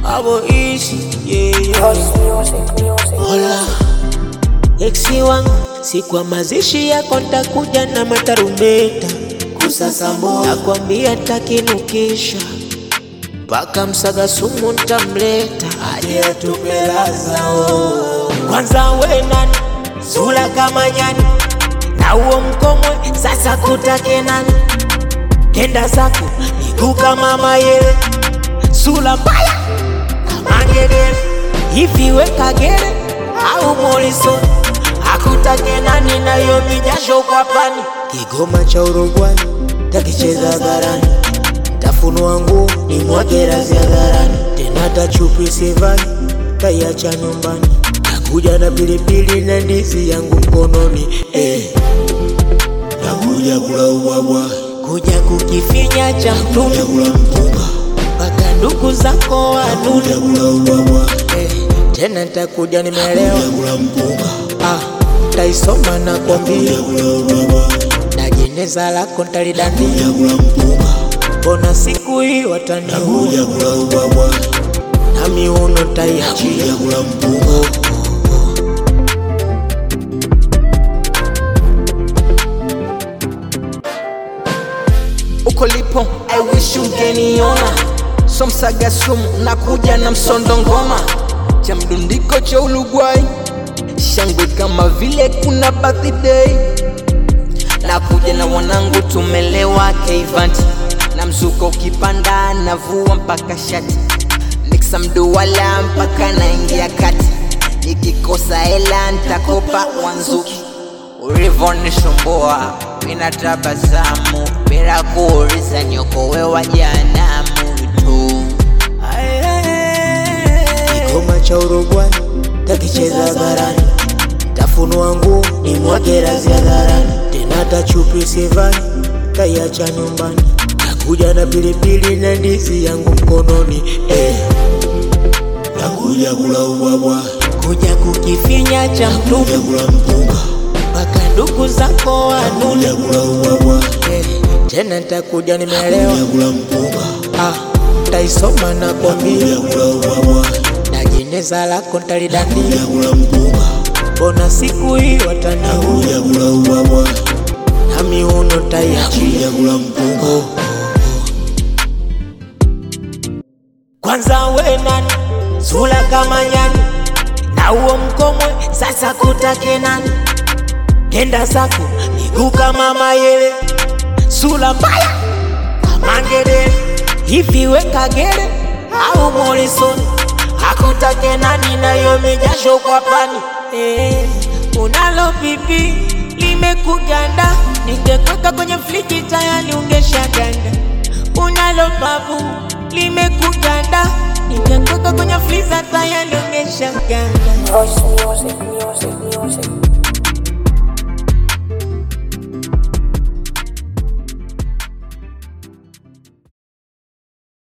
avoishi yeah, yeah. House music, music. Hola eksi wangu, siku ya mazishi yako ntakuja na matarumbeta kusasambua, nakwambia takinukisha mpaka msaga sumu ntamleta aje atupe lazao. Kwanza we nani, sura kama nyani na huo mkomwe, sasa kutake nani? Kenda zako miguu kama mayele, sura mbaya kama ngedere hivi weka gere au Morrison akutake nani nayo mijasho kwa pani Kigoma cha Uruguay takicheza hadharani tafunua nguo ni mwage razi hadharani tena tachupi sivai taiacha nyumbani nakuja na pilipili na ndizi yangu mkononi eh. nakuja kula ubwabwa, kuja kukifinya cha mtumi kula mpunga, mpaka ndugu zako wanuni kuja kula ubwabwa, eh. tena ntakuja nimelewa kula mpunga, ah, taisoma na kwambia kula ubwabwa, na jeneza lako ntalidandia kula mpunga, mbona siku hii wataniua kuja kula ubwabwa, na miuno taiachia kula mpunga, uko lipo I wish ungeniona so msaga sumu nakuja na msondo ngoma cha mdundiko cha Uruguay shangwe kama vile kuna birthday nakuja na wanangu tumelewa keivanti na mzuko ukipanda navua mpaka shati niksa mduwala mpaka naingia kati nikikosa hela ntakopa wanzuki ulivonisumbua mina tabasamu bila kuuliza nyokowe wa janamu tu Kigoma cha Uruguay takicheza hadharani tafunua nguo ni mwage razi hadharani tena tachupi sivai taiacha nyumbani takuja na pilipili na ndizi yangu mkononi eh. nakuja kula ubwabwa, kuja kukifinya cha mtumi kula mpunga, mpaka ndugu zako wanuni kuja kula ubwabwa, eh. tena ntakuja nimelewa kula mpunga, ah, taisoma na kwambia kula ubwabwa, na jeneza lako ntalidandia kula mpunga, mbona siku hii wataniua kula ubwabwa, na miuno taiachia kula mpunga, kwanza we nani sura kama nyani na huo mkomwe sasa kutake nani kenda zako miguu kama mayele sura mbaya kama ngedere hivi weka gere au Morrison akutake nani nayo mijasho kwa pani eh, unalo pipi limekuganda ningekweka kwenye friji tayari ungeshaganda unalo babu limekuganda ningekweka kwenye friza tayari ungeshaganda Voice music, music, music.